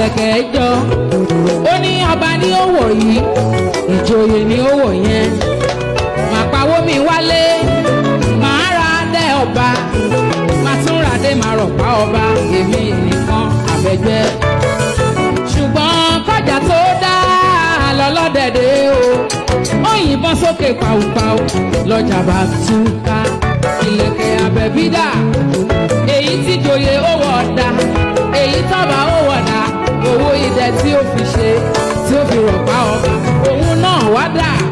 ìlẹ̀kẹ̀ jọ ó ní ọba ní òwò yìí ìjòyè ní òwò yẹn màá pawó mi wálé màá ra dé ọba màá tún ra dé màá rọ̀pá ọba èmi nìkan àbẹ̀jẹ́ ṣùgbọ́n kọjá tó dá lọ́lọ́dẹ̀dẹ̀ o ó yìnbọn sókè pàùpàù lọ́jà bá túká ìlẹ̀kẹ̀ abẹ́bídà èyí tí joyè ó wọ̀ ọ̀dà èyí tọ́ba ó wọ̀ ọ̀dà owó idẹ tí ó fi ṣe tí ó fi rọ̀pá ọba òun náà wá dà